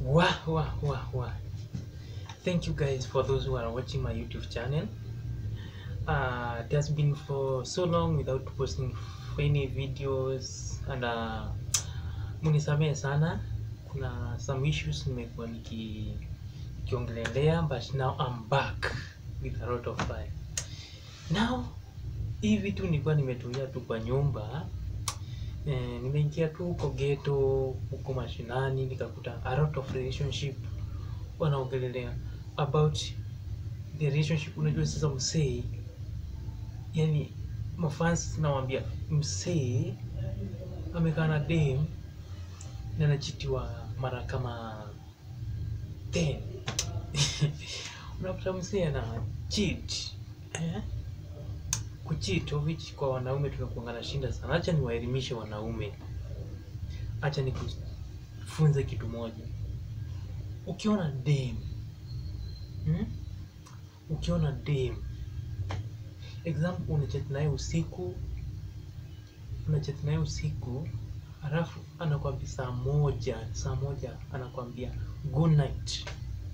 Wah, wah, wah, wah. Thank you guys for those who are watching my YouTube channel. Uh, it has been for so long without posting any videos and uh, munisamehe sana. Kuna some issues nimekuwa niki nikiongelelea but now I'm back with a lot of fire. Now hii vitu nilikuwa nimetulia tu kwa nyumba eh, nimeingia tu huko ghetto huko mashinani nikakuta a lot of relationship wanaongelelea about the relationship. Unajua sasa msee, yani mafans nawambia msee amekaa na dem na anachitiwa mara kama 10 unakuta msee ana cheat eh? kucheat of which kwa wanaume tunakuanga na shinda sana. Acha niwaelimishe wanaume, acha nikufunze kitu moja. Ukiona dem hmm? ukiona dem example, unachat naye usiku, unachat naye usiku, halafu anakwambia saa moja, saa moja anakwambia good night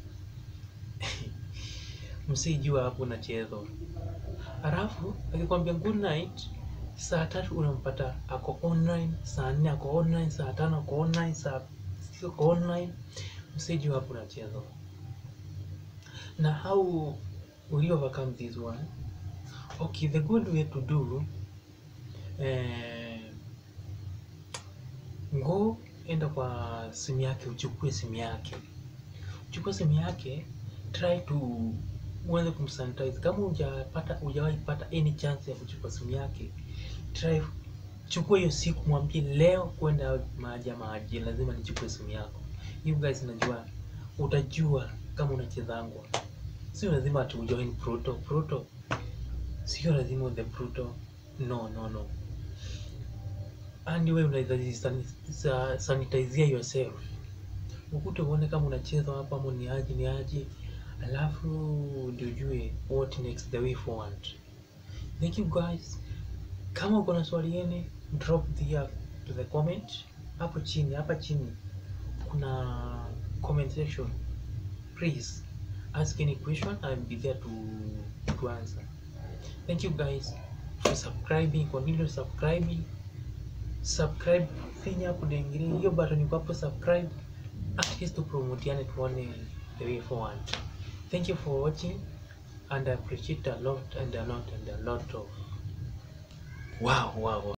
msijua hapo unachezwa halafu akikwambia good night, saa tatu unampata ako online, saa nne ako online, saa tano ako online, saa sita ako online, msijua hapo unachezwa. Na how will you overcome this one? Okay, the good way to do eh, ngo enda kwa simu yake, uchukue simu yake, uchukue simu yake, try to uanze kumsanitize. Kama hujapata hujawahi pata any chance ya kuchukua simu yake, try chukua hiyo siku, mwambie leo kwenda maji maji, lazima nichukue simu yako. You guys, najua utajua kama unachezangwa. Sio lazima ati ujoin Pluto. Pluto sio lazima the Pluto, no no no. And wewe unaweza sa- sanitizia yourself, ukute uone kama unacheza hapa ama ni aje ni aje alafu ndio ujue what next the way forward. Thank you guys. Kama uko na swali yene drop the to the comment hapo chini, hapa chini kuna comment section. Please ask any question, I'll be there to to answer. Thank you guys for subscribing, continue subscribing. Subscribe, finya hapo dengine hiyo button iko hapo subscribe, at least tupromotiane tuone the way forward. Thank you for watching and I appreciate a lot and a lot and a lot of wow wow. wow.